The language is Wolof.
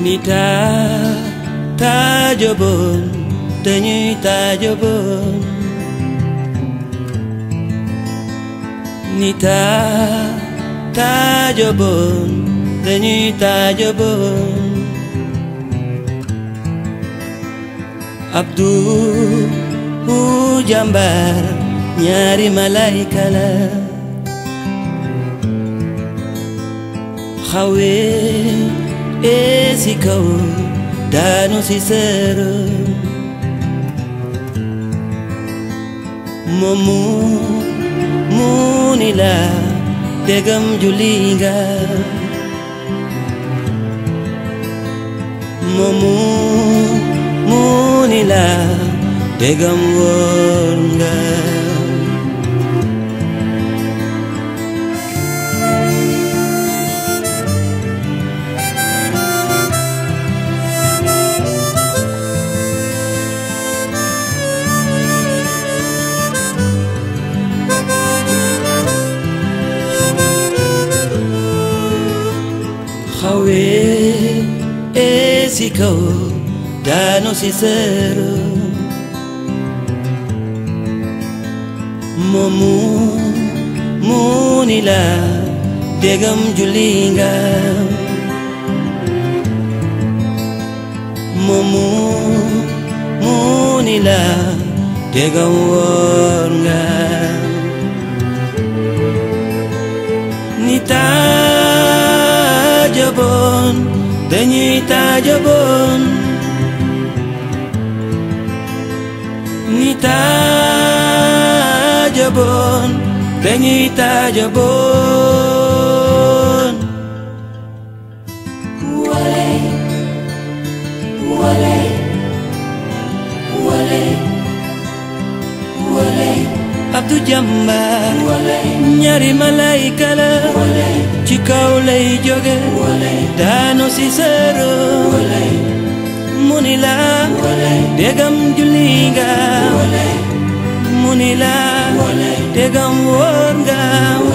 ni taa taajoboon dañuy taajoboon ni taa taajoboon dañuy taajoboon Abdu hu jàmbaar ñaari malayka la xawee ee si kaw daanu si seero moomu muuni la degam julli nga moomu muuni la degam woor nga xawee ee si kaw daanu si seero moomu muuni la degam julli nga moomu muuni la degam woor nga ni taajoboon dañuy taajoboon ni taajoboon dañuy taajoboon Wale, wale, wale, wale, Abdu jàmbaar wale, ñaari malayka la wale, ci kaw lay jóge wale, daanu si seero wale, mu ni la wale, degam julli nga wale, mu ni la wale, degam wóor nga